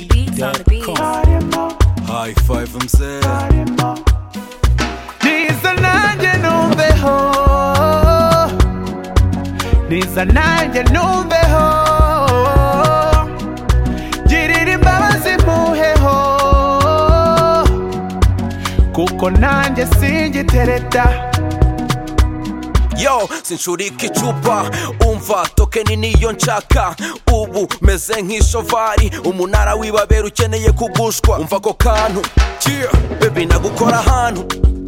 yegobeat.com. High five mzee niza nanjye numveho niza nanjye numveho girira imbabazi mpuheho kuko nanjye singitereta yo sinshurika icupa umva tokeni niyo nshaka ubu meze nk'ishovari umunara w'ibabera ukeneye kugushwa umva ako kantu yeah. bebi nagukora ahantu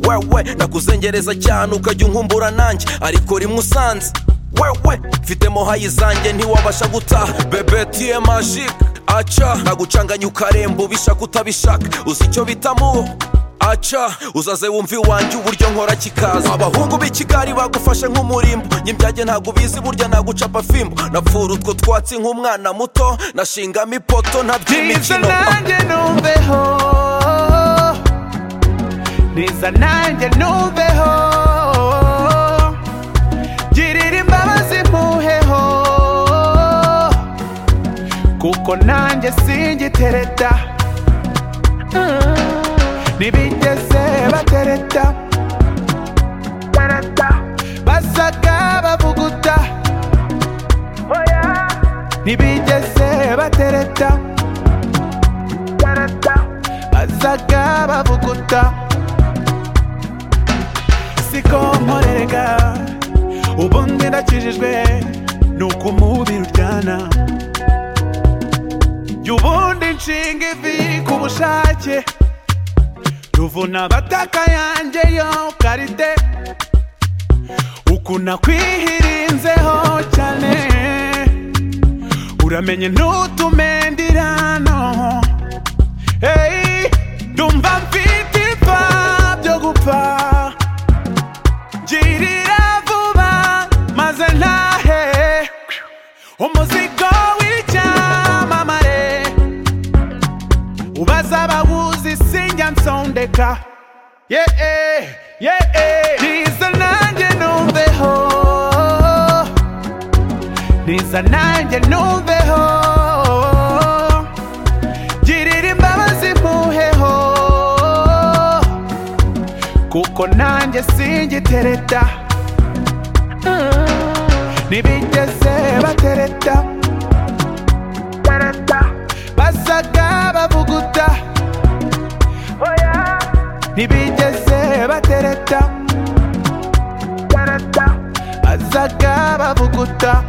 wewe nakuzengereza cyane ukajya unkumbura nanjye ariko rimwe usanze wewe mfitemo hayi zanjye ntiwabasha gutaha bebe tiye magic aca nagucanganya ukaremba ubishaka utabishaka uzi icyo bitamu aca uzaze wumva iwanjye uburyo nkora kikaza abahungu b'ikigari bagufashe nk'umurimbo nyibyage ntabwo ubizi burya nagucapa fimbo napfura utwo twatsi nk'umwana muto nashingamo ipoto niza ntaby'imikino nanjye numveho niza nanjye numveho girira imbabazi mpuheho kuko nanjye singitereta ntibigeze batereta basaga bavuguta ntibigeze batereta bazaga bavuguta siko nkorerega ubundi ndakijijwe nuko umubiri uryana jya ubundi nshinga ivi ku bushake ruvuna abataka yanjye yo karite ukuna kwihirinzeho cyane uramenye ntutumendirano hey, ndumva mfite ipfa byo gupfa girira vuba maze ntahe umuzigo w'icyamamare ubaza abawuzi sinjya nsondeka yeee yeee niza nanjye numveho niza nanjye numveho girira imbabazi mpuheho kuko nanjye singitereta ntibigeze batereta basaga bavuguta ntibigeze batereta basaga bavuguta